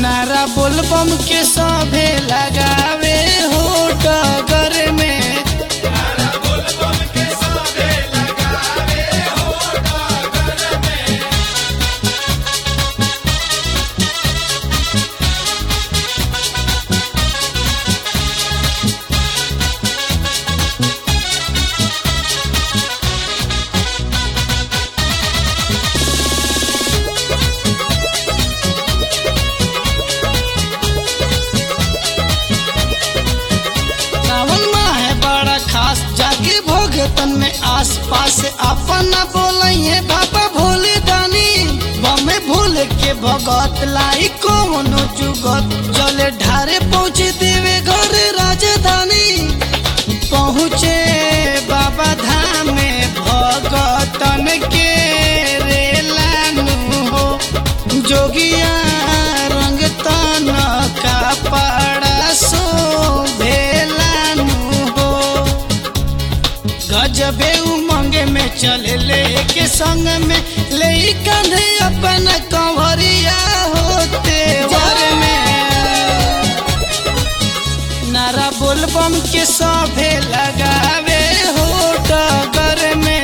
नारा बोलबम के सभे लगावे हो डगर में सावन माह है बड़ा खास जाके भोगतन में आस पास अपना बोलिए बाबा भोले दानी बमे भूल के भगत लाई कोनो जुगत जले ढारे पहुँचे देवे घर राजधानी पहुँचे बाबा धाम में भगतन के रेलानु हो जोगिया रंग तन का पड़ा सो भेलानु हो गजबे उमंग में चले ले के संग में ले कंधे अपन कंवरिया होते वर में नारा बोलबम के सभे लगावे हो डगर में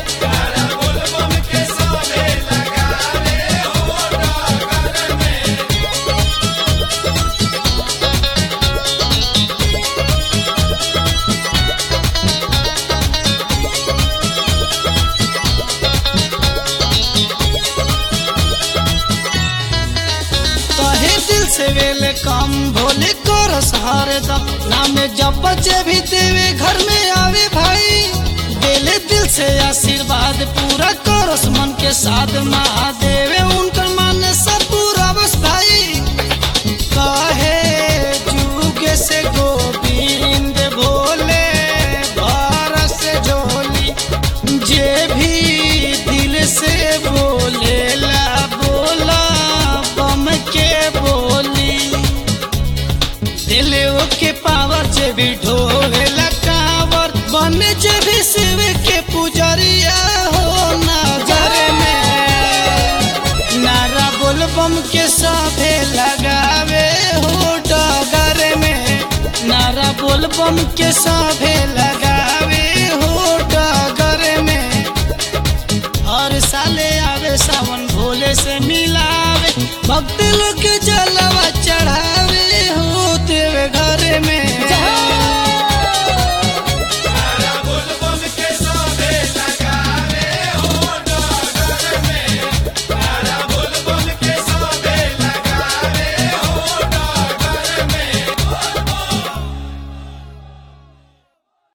कहे दिल से वेले कम भोले करस हरदम नाम जब बच्चे भी देवे घर में आवे भाई देले दिल से आशीर्वाद पूरा करस मन के साथ महादेव उनकर मान सब पूरा बस भाई कहे जुगे से गोविंद भोले भारत से झोली जे भी दिल से बोले ला बोला बम के बोली दिले के पावर जे भी ढोले ला कावर बन जे भी शिव के पुजरिया हो नजर में नारा बोलबम के सभे लगावे हो डगर में नारा बोलबम के सभे लगावे हो डगर में हर साले आवे सावन भोले से मिलावे भक्त लोग के जला